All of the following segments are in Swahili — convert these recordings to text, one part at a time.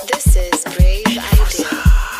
This is Brave Idea.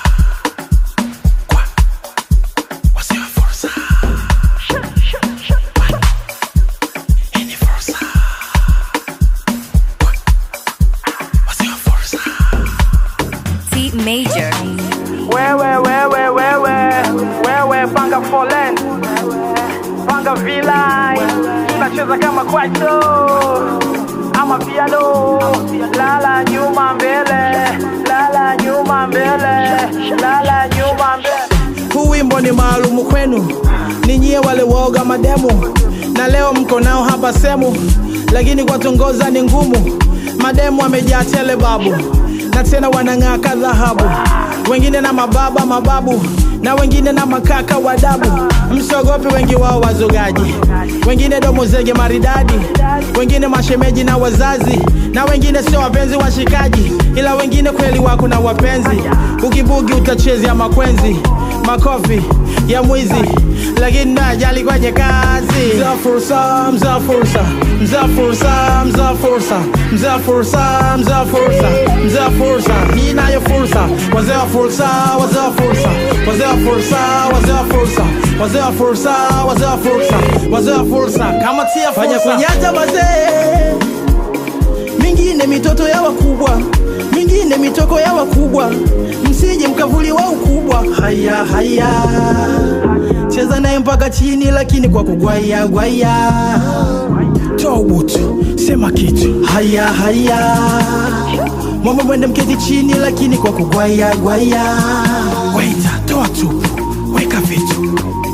T Major. Wewe wewe wewe wewe panga foleni panga vilai tunacheza kama kwaito ama piano lala nyuma mbele lala nyuma mbele lala nyuma mbele Huu wimbo ni maalumu kwenu ninyie wale woga mademu, na leo mko nao hapa semu, lakini kwa tongoza ni ngumu. Mademu wamejaa tele babu, na tena wanang'aa ka dhahabu, wengine na mababa mababu na wengine na makaka wadabu. Msiogope, wengi wao wazogaji, wengine domo zege maridadi, wengine mashemeji na wazazi, na wengine sio wapenzi washikaji, ila wengine kweli wako na wapenzi. Ukibugi utachezea makwenzi makofi ya mwizi lakini najali kwenye kazi mza fursa mza fursa mza fursa mza fursa mza fursa mza fursa mza fursa hii nayo fursa wazee wa fursa wazee wa fursa wazee wa fursa wazee wa fursa wazee wa fursa wazee wa fursa wazee wa fursa kama tia fanya kunyata wazee mingine mitoto ya wakubwa mingine mitoko ya wakubwa msije mkavuliwa ukubwa haya haya cheza naye mpaka chini lakini kwa kugwaya gwaya toa ubutu sema kitu haya haya mama mwende mketi chini lakini kwa kugwaya gwaya waita toa tupu weka vitu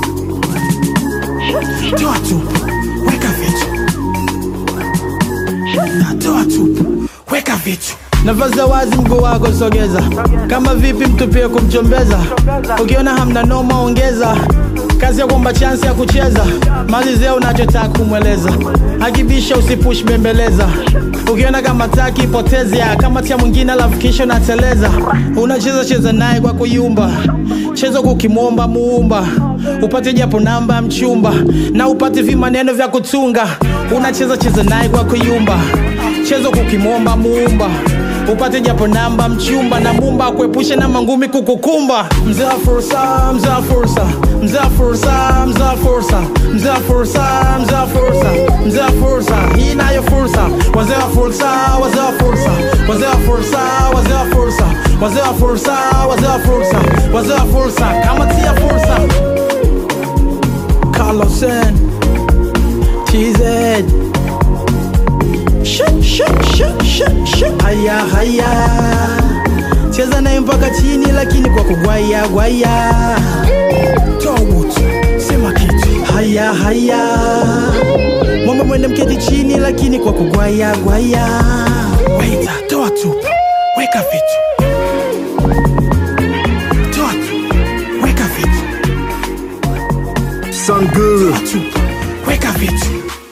toa tupu weka vitu natoa tupu weka vitu nafasi ya wazi mguu wako sogeza kama vipi mtupie kumchombeza ukiona hamna noma ongeza kazi ya kwamba chansi ya kucheza malizia unachotaka kumweleza akibisha usipush bembeleza ukiona kama taki potezea kama tia mwingine alafu kisha unateleza unacheza cheza naye kwa kuyumba cheza kukimwomba muumba upate japo namba ya mchumba na upate vimaneno vya kutunga unacheza cheza naye kwa kuyumba chezo kukimwomba muumba upate japo namba mchumba na mumba akuepushe na mangumi kukukumba mzee wa fursa mzee wa fursa mzee wa fursa mzee wa fursa mzee wa fursa mzee wa fursa mzee wa fursa hii nayo fursa wazee wa fursa wazee wa fursa wazee wa fursa wazee wa fursa wazee wa fursa wazee wa fursa wazee wa fursa kama tia fursa Carlosen TZ Shut, shut, shut, shut, shut. Haya haya cheza naye mpaka chini lakini kwa kugwaya gwaya toa ubutu sema kitu haya haya mama mwende mketi chini lakini kwa kugwaya gwaya waita toa tupu weka vitu toa tupu weka vitu Sound good. toa tupu weka vitu